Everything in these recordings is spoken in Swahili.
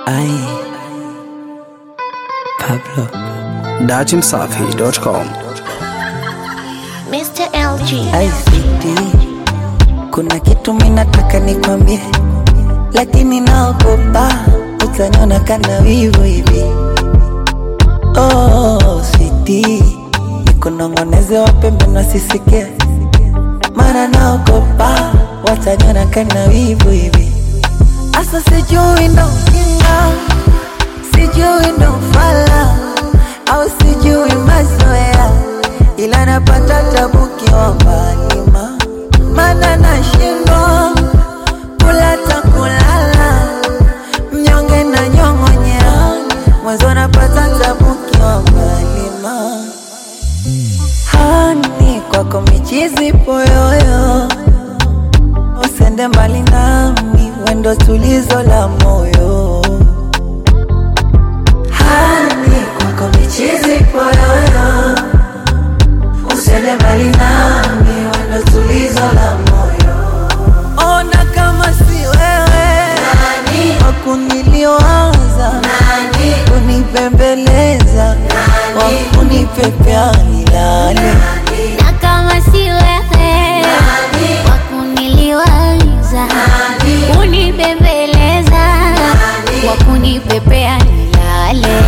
Ai. Pablo. Datimsafi.com. Mr. LG. Ai sweetie. Kuna kitu minataka nikwambie, lakini naogopa utaniona kana wivu hivi. Oh, sweetie. Nikunong'oneze wapembe nasisikie, mara naogopa wataniona kana wivu hivi. Asa sijui ndo ujinga, sijui ndo ufala au sijui mazoea, ila napata tabu kiwa mbali ma mana nashindwa kula ta kulala, mnyonge na nyong'onyea, mwanzo napata tabu kiwa mbali ma hani kwako michizi poyoyo usende mbali nami, wendo tulizo la moyo. Hani kwako michizi poyoyo, usende mbali nami, wendo tulizo la moyo. Ona kama si wewe wakuniliwaza, kunipembeleza, wakunipepea nilale Na kama si wewe wakuniliwaza, kunibembeleza, wakunipepea nilale.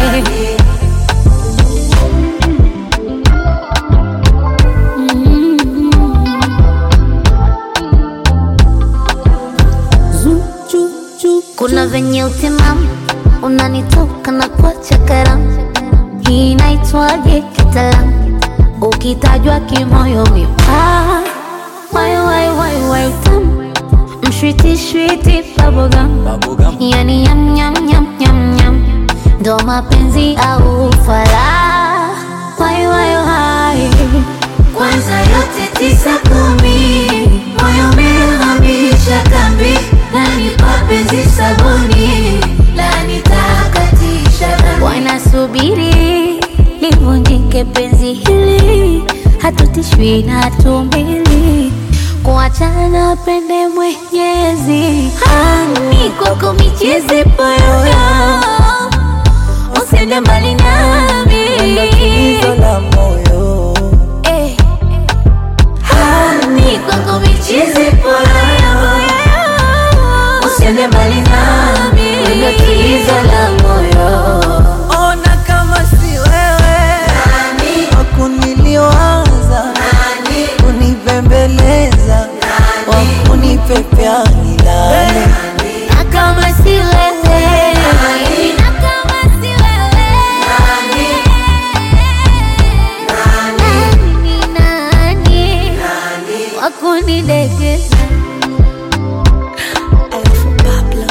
Kuna venye utimamu unanitoka na kuacha karamu, hii inaitwaje kitaalamu? Ukitajwa kimoyo mipaa, wai wai wai wai tamu, mshwiti shwiti bubblegum, yani yam yam yam yam yam, ndo mapenzi au ufala, wai wai wai kwanza yote tisa kumi, moyo umehamisha kambi, nani mapenzi sabuni, la nitakatisha dhambi. Wanasubiri livunjike penzi hili, hatutishwi na hatumbili kuachana pende Mwenyezi. Hani kwako michezi poyoyo, usende mbali nami wendo tulizo la moyo. Eh. Hani kwako michizi poyoyo, usiende mbali nami, wendo tulizo la moyo. Ona kama si wewe wakuniliwaza, kunipembeleza, wakunipepea nilale. Na kama si wewe, na kama si wewe, nani ni nani wakunidekeza? Alafu Pablo.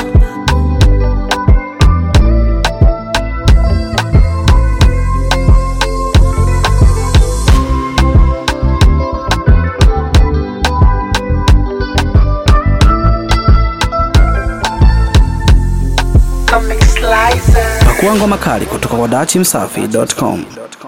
Pakua ngoma kali kutoka kwa Datimsafi.com.